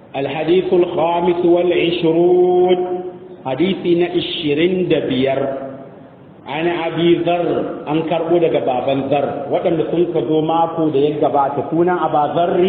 الحديث الخامس والعشرون حديثنا الشرين دبير عن أبي ذر أنكر بودك بابا ذر وكان سنك ذو ماكو ديك باتكونا أبا ذر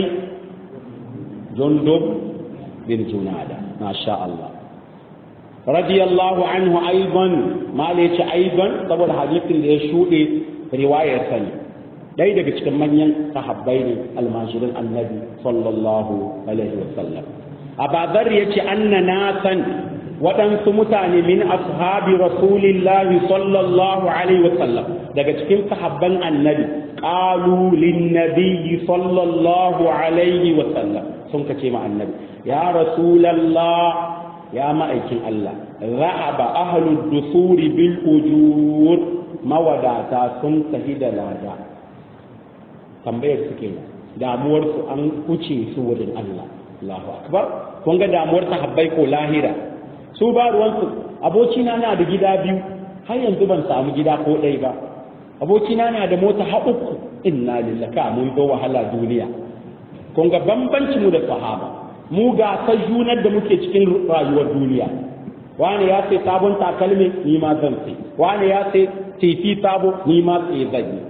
جندب بن جنادة ما شاء الله رضي الله عنه أيضا ما ليش أيضا طبعا الحديث اللي يشودي رواية ثانية ɗaya daga cikin manyan sahabbai ne almajirin annabi sallallahu alaihi wasallam abazar ya ce anna nasan waɗansu mutane min ashabi rasulillahi sallallahu alaihi wasallam daga cikin sahabban annabi qalu linnabiyyi sallallahu alaihi wasallam sun kace ma annabi ya rasulallah ya ma'aikin Allah za'aba ahlud dusuri bil ujur mawadata sun tafi da lada tambayar suke damuwar su an kuce su wurin Allah Allahu akbar kun ga damuwar sahabbai ko lahira su ba ruwan su abokina na da gida biyu har yanzu ban samu gida ko ɗaya ba abokina na da mota ha uku inna lillahi mun zo wahala duniya kun ga bambancin mu da sahaba mu ga ta junar da muke cikin rayuwar duniya wani ya sai sabon takalmi ni ma zan sai wani ya sai tifi sabo ni ma sai zan yi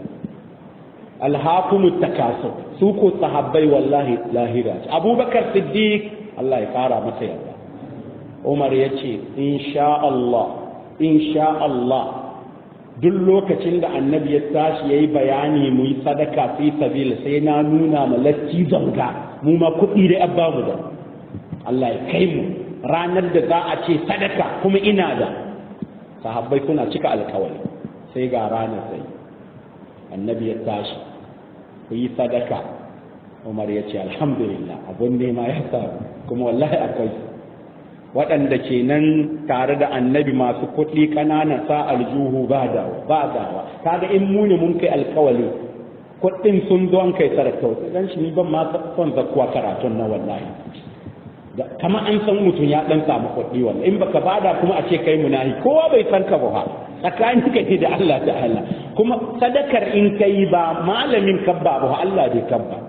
alhakumut takasur su ko sahabbai wallahi lahira abubakar siddiq Allah ya kara masa yarda umar ya ce insha Allah insha Allah duk lokacin da annabi ya tashi yayi bayani mu yi sadaka fi sabila sai na nuna ma latti zanga mu ma kuɗi da abba mu da Allah ya kai mu ranar da za a ce sadaka kuma ina da sahabbai suna cika alkawari sai ga ranar sai annabi ya tashi ku yi sadaka umar ya ce alhamdulillah abun nema ya samu kuma wallahi akwai waɗanda ke nan tare da annabi masu kuɗi ƙanana sa aljuhu ba dawa ba dawa kaga in mu ne mun kai alkawali kuɗin sun zo an kai sadaka dan shi ni ban ma son zakkuwa karatun na wallahi kama an san mutum ya dan samu kuɗi wannan in baka bada kuma a ce kai munahi kowa bai san ka ba tsakanin ka da Allah ta'ala kuma sadakar in kai ba malamin kabba ba Allah dai kabba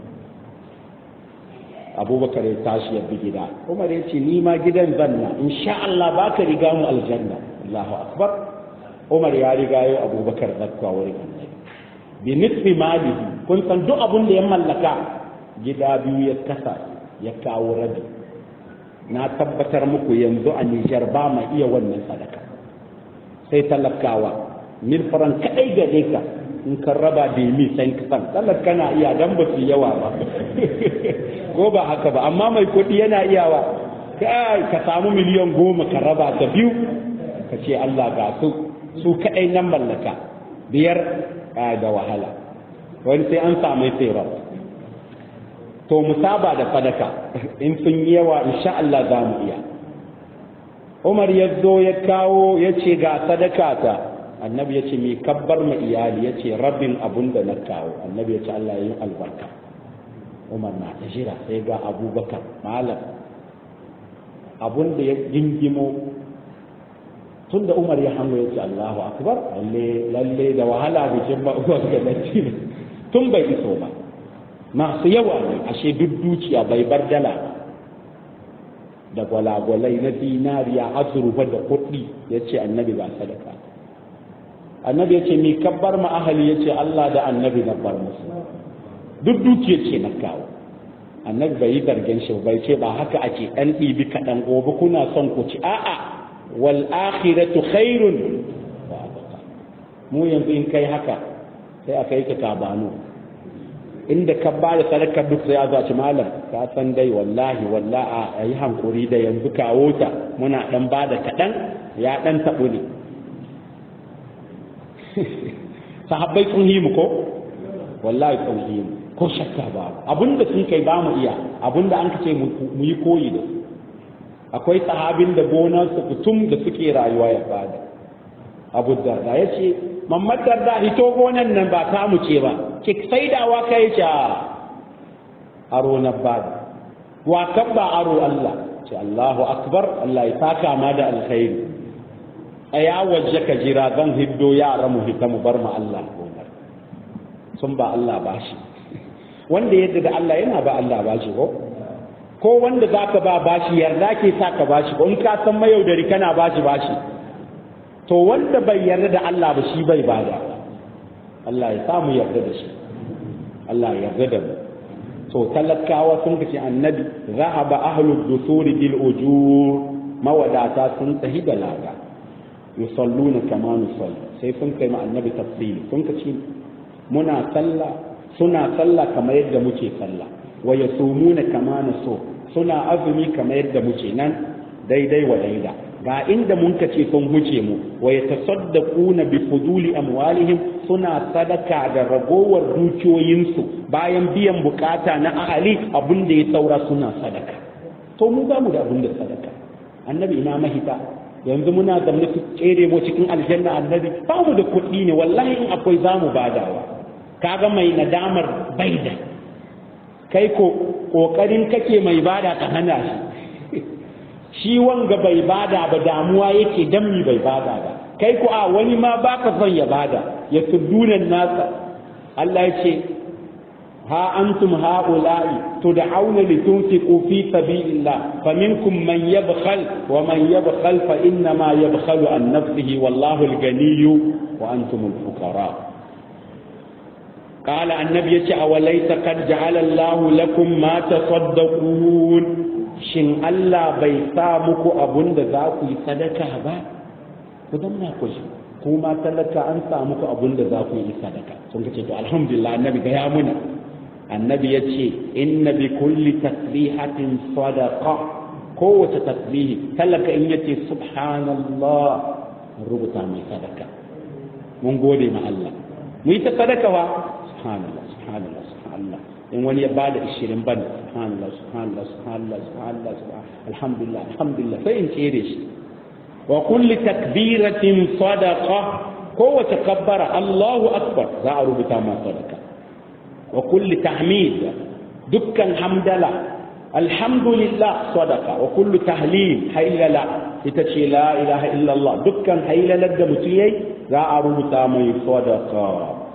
abubakar ya tashi ya bi gida umar ya ce ni ma gidan zanna insha Allah baka riga mu aljanna Allahu akbar umar ya riga yau abubakar zakka wurin annabi bi nisfi malihi kun san duk abun da ya mallaka gida biyu ya kasa ya kawo rabi na tabbatar muku yanzu a Nijar ba ma iya wannan sadaka sai talakawa mil faran kadai gare ka in ka raba da mi sai ka san talaka na iya dan ba su yawa ba ko ba haka ba amma mai kuɗi yana iyawa kai ka samu miliyan goma ka raba ta biyu ka ce Allah ga su su kadai nan mallaka biyar da wahala wani sai an samu tsira to mu saba da sadaka in sun yi yawa insha Allah za mu iya Umar ya zo ya kawo ya ce ga sadaka ta annabi ya ce mai kabbar ma iyali ya ce rabin abun da na kawo annabi ya ce Allah ya yi albarka Umar na ta jira sai ga abubakar malam abun da ya gingimo tun da Umar ya hango ya ce Allahu akbar lalle lalle da wahala bikin ba Umar ga tun bai iso ba masu yawa ne ashe duk dukiya bai bar dala da gwalagwalai na dinariya azurfa da kuɗi ya ce annabi ba sadaka annabi ya ce mi kabbar ma ahali ya ce Allah da annabi na bar musu duk dukiya ce na kawo annabi bai yi zargin shi bai ce ba haka ake ɗan ɗibi kaɗan gobe kuna son ku ci a'a wal akhiratu khairun mu yanzu in kai haka sai aka yi ka kabano inda ka ba da sadakar duk sai ya zaci malam ka san dai wallahi wallahi a yi hankuri da yanzu kawo ta muna dan ba da kaɗan ya dan taɓu ne sahabbai sun himu ko wallahi sun himu ko shakka ba abinda sun kai ba mu iya abinda an ce mu yi koyi da su akwai sahabin da gonarsa kutum da suke rayuwa ya bada abu darda ya ce mamad darda hito gonan nan ba ta mu ce ba ki saidawa ka yi ce aro na bada wa kan ba aro Allah ce Allahu akbar Allah ya saka ma da alkhairi tsaya waje ka jira zan hiddo yara mu hita mu bar mu Allah gonar sun ba Allah bashi wanda yadda da Allah yana ba Allah bashi ko ko wanda za ka ba bashi yarda ke sa ka bashi in ka san mayaudari kana bashi bashi to wanda bai yarda da Allah ba shi bai bada Allah ya samu yarda da shi Allah ya yarda da mu to talakawa sun kace annabi zahaba ahlud dusuri bil ujur mawadata sun tahi da lada yusalluna kama nusalli sai sun kai ma annabi tafsiri sun kace muna sallah suna sallah kamar yadda muke sallah wa yasumuna kama naso suna azumi kamar yadda muke nan daidai wa daida ga inda mun kace sun huce mu wa yatasaddaquna bi fuduli amwalihim suna sadaka da ragowar dukiyoyinsu bayan biyan bukata na ahali abin da ya saura suna sadaka to mu ba mu da abin da sadaka annabi ina mahita yanzu muna zamne su tsere mu cikin aljanna annabi ba mu da kuɗi ne wallahi in akwai za mu badawa kaga mai nadamar baida kai ko kokarin kake mai bada ka hana shi shi wanga bai bada ba damuwa yake dan mi bai bada ba kai ko a wani ma baka son ya bada ya tuddunan nasa Allah ya ce ha antum haula'i tud'auna litunfiqu fi sabilillah faminkum man yabkhal wa man yabkhal fa inna ma yabkhalu an nafsihi wallahu al-ganiyyu wa antum al-fuqara قال النبي يتي أوليس قد جعل الله لكم ما تصدقون شن الله بيسامك أبن ذاك صدقة با كدمنا كوشي kuma talaka an samu ku abun da za ku yi sadaka sun ce to alhamdulillah annabi ga ya muna annabi ya ce inna bi kulli tasbihatin sadaqa kowace tasbihi talaka in yace subhanallah rubuta mai sadaka mun gode ma Allah mu yi ta sadaka wa subhanallah subhanallah subhanallah in wani ya bada 20 ban subhanallah subhanallah subhanallah subhanallah alhamdulillah alhamdulillah sai in tsere shi wa kulli takbiratin sadaqa kowace kabbara Allahu akbar za a rubuta ma sadaka wa kulli tahmid dukkan hamdala alhamdulillah sadaqa wa kullu tahlil haylala ita ce la ilaha illallah dukkan haylalar da mutum yayi za a rubuta mai sadaqa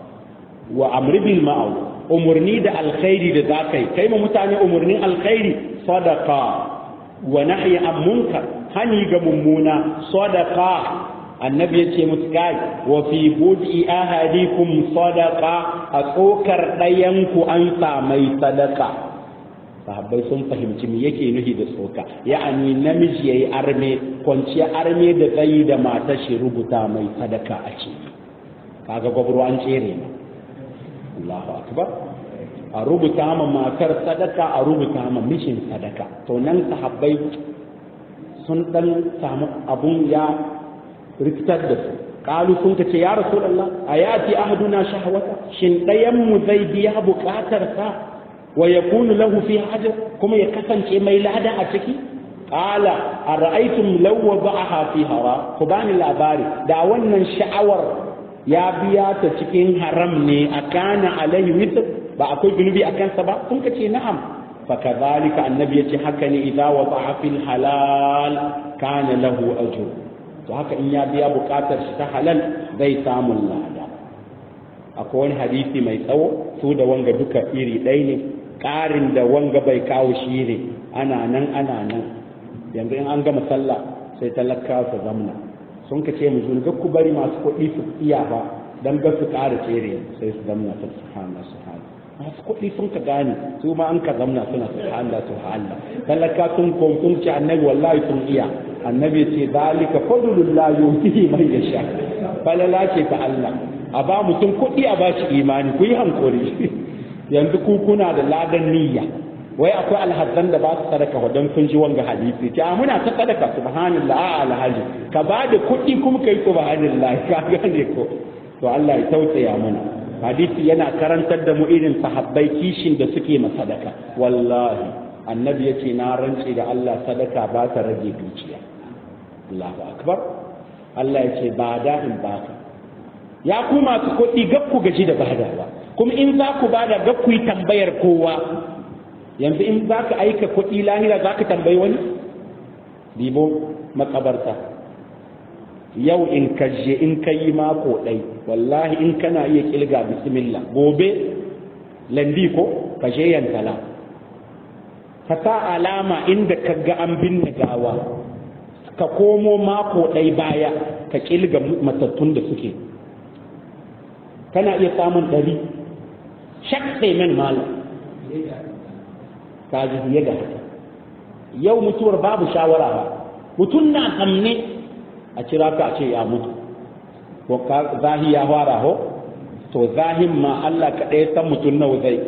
wa amri bil ma'ruf umurni da alkhairi da zakai kai ma mutane umurnin alkhairi sadaqa wa nahyi an munkar hani ga mummuna sadaqa annabi ya ce musu kai wa fi bud'i ahadikum sadaqa a tsokar ɗayanku an samai sadaka sahabbai sun fahimci me yake nufi da tsoka ya'ani namiji yayi arme kwanciya arme da tsayi da mata shi rubuta mai sadaka a ce kaga gwabro an tsere ne Allahu akbar a rubuta ma matar sadaka a rubuta ma mishin sadaka to nan sahabbai sun dan samu abun ya rikitar da su kalu sun ka ce ya rasulullah ayati ahaduna shahwata shin dayan mu zai biya bukatar sa wa yakunu lahu fi hajar kuma ya kasance mai lada a ciki qala ara'aytum law wada'aha fi hara ku bani labari da wannan sha'awar ya biya ta cikin haram ne akana alaihi witr ba akwai zunubi a kansa ba kun ka ce na'am فكذلك النبي يتحكني إذا وضع في الحلال كان له أجر وهكا إن يبيا بكاتر شتحلل زي سام الله أكون حديثي ما يسوى سودا وانغا دوكا إيري ديني ƙarin da wanga bai kawo shi ne ana nan ana nan yanzu in an gama sallah sai talaka su zamna sun ka ce mu zuwa ku bari masu kuɗi su iya ba dan ga su ƙara tsere sai su zamna ta subhanallah subhanallah masu kuɗi sun ka gane su ma an ka zamna suna subhanallah subhanallah talaka sun kom sun ce annabi wallahi sun iya annabi ce zalika fadlullah yuhihi man yasha falala ce ta Allah a ba mutum kuɗi a ba shi imani ku yi hankuri yanzu ku kuna da ladan niyya wai akwai alhazan da ba su sadaka wadan sun ji wanga hadisi ce a muna ta sadaka subhanallah a alhaji ka ba da kuɗi kuma kai subhanallah ka gane ko to Allah ya tausaya mana hadisi yana karantar da mu irin sahabbai kishin da suke masadaka wallahi annabi yace na rance da Allah sadaka ba ta rage dukiya Allahu akbar Allah yace ba da in baka ya ku masu kuɗi gab ku gaji da badawa kuma in za ku bada gab ku yi tambayar kowa yanzu in za ka aika kuɗi lahira za ka tambayi wani dibo makabarta yau in ka je in ka yi mako ɗai wallahi in kana iya kilga bismillah gobe landi ko ka je yantala ka sa alama inda ka ga an binne gawa ka komo mako ɗai baya ka ƙilga matattun da suke kana iya samun ɗari shak sai men malam ka ji fiye da haka yau mutuwar babu shawara ba mutum na tsamne a kira ka a ce ya mutu ko zahi ya fara ho to zahin ma Allah kaɗai san mutum nawa zai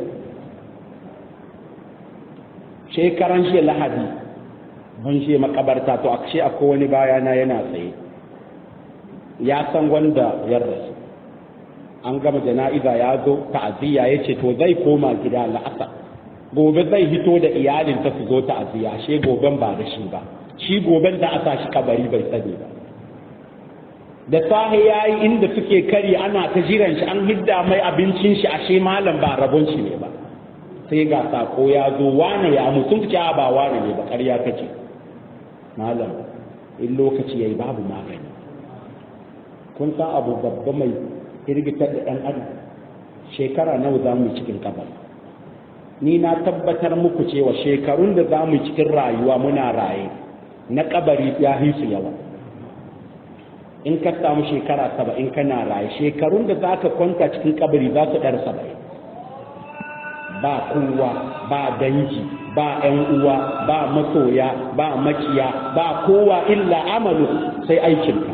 shekaran shi lahadi mun shi makabarta to ashe akwai wani bayana yana tsaye ya san wanda ya rasu an gama jana'iza ya zo ta'aziyya ya ce to zai koma gida la'asa gobe zai hito da iyalinta su zo ta'aziyya ashe goben ba da shi ba shi goben da asa shi kabari bai sani ba da sahi ya yi inda suke kari ana ta jiran shi an hidda mai abincin shi ashe malam ba rabon shi ne ba sai ga sako ya zo wane ya mutum ce ba wane ne ba ƙarya kace malam in lokaci yayi babu magani kun san abu babba mai hirgitar da ɗan adam shekara nawa za mu cikin kabar ni na tabbatar muku cewa shekarun da za mu cikin rayuwa muna raye na kabari ya hisu yawa in ka samu shekara saba'in kana raye shekarun da za ka kwanta cikin kabari za su ɗar saba'in ba kowa ba dangi ba ‘yan uwa ba masoya ba makiya ba kowa illa amalu sai aikinka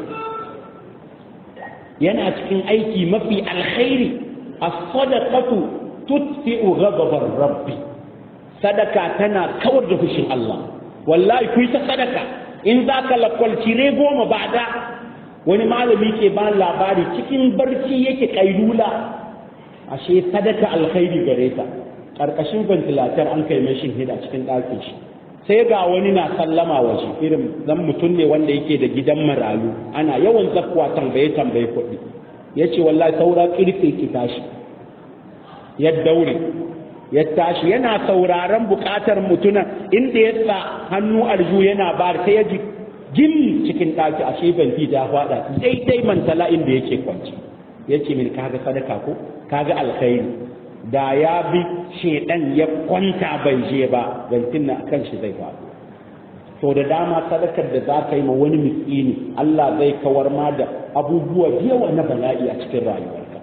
yana cikin aiki mafi alkhairi as-sadaqatu tutfi'u ghadabar rabbi sadaka tana kawar da fushin Allah wallahi ku ta sadaka in za ka lakwalci re goma ba da wani malami ke ba labari cikin barci yake kailula ashe sadaka alkhairi gare ta karkashin ventilator an kai mai shin hida cikin ɗakin shi sai ga wani na sallama waje irin zan mutum ne wanda yake da gidan marayu ana yawan zakkuwa tambaye tambaye kuɗi ya ce wallahi saura kirfe ki tashi ya daure ya tashi yana sauraron bukatar mutunan inda ya sa hannu alju yana bar sai ya ji gim cikin ɗaki a shi ban ta faɗa daidai mantala inda yake kwanci ya ce min kaga sadaka ko kaga alkhairi da ya bi shedan ya kwanta bai je ba bantin na kan shi zai faɗo to da dama sadakar da za ka yi ma wani miskini Allah zai kawar ma da abubuwa yawa na bala'i a cikin rayuwarka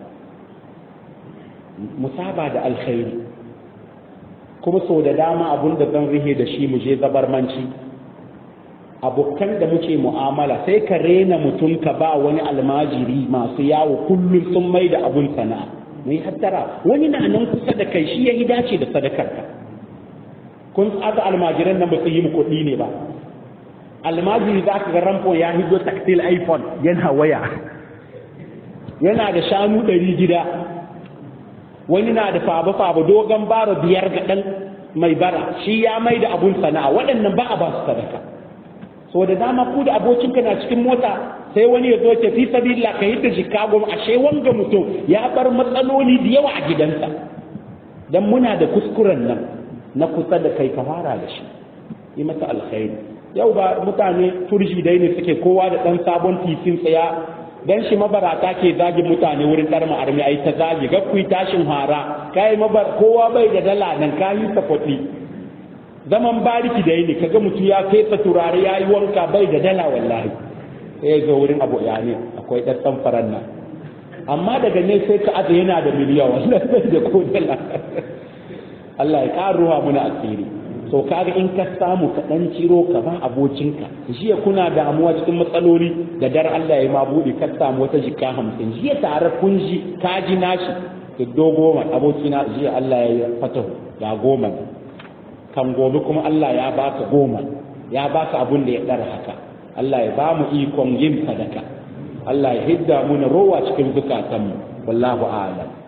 musaba da alkhairi kuma sau da dama abun da zan rihe da shi mu je zabarmanci abokan da muke mu'amala sai ka rena mutum ka ba wani almajiri masu yawo kullum sun mai da abun sana'a mai hattara wani na nan kusa da kai shi ya yi dace da sadakarka kun tsada almajiran nan ba su yi mu kuɗi ne ba almajiri za ka ga ramfo ya hizo taktil iphone yana waya yana da shanu ɗari gida wani na da faba-faba dogon bara biyar ga ɗan mai bara shi ya mai da abun sana'a waɗannan ba a ba su sadaka so da dama ku da abokinka na cikin mota sai wani ya zo ce fi sabila ka yi da chicago ashe wanga mutum ya bar matsaloli da yawa a gidansa dan muna da kuskuren nan na kusa da kai ka fara da shi yi masa alkhairi yau ba mutane turji dai ne suke kowa da ɗan sabon titin tsaya dan shi mabarata ke zagi mutane wurin dar ma'armi ai ta zagi ga ku tashin hara kai mabar kowa bai da dala nan ka yi kuɗi zaman bariki da yini kaga mutum ya fesa turare ya yi wanka bai da dala wallahi sai ya zo wurin abu ya ne akwai ɗan samfaran nan amma daga ne sai ka aza yana da miliyan wallahi bai da ko dala Allah ya ƙaruwa muna asiri so kaga in ka samu ka dan ciro ka ba abokinka jiya kuna damuwa cikin matsaloli da dar Allah ya ma bude ka samu wata jika hamsin jiya tare kun ji ka ji nashi kiddo goma abokina jiya Allah ya fatahu ga goma kan gobe kuma Allah ya baka goma ya baka abun da ya dar haka Allah ya ba mu ikon yin sadaka Allah ya hidda mu na rowa cikin zukatanmu wallahu a'lam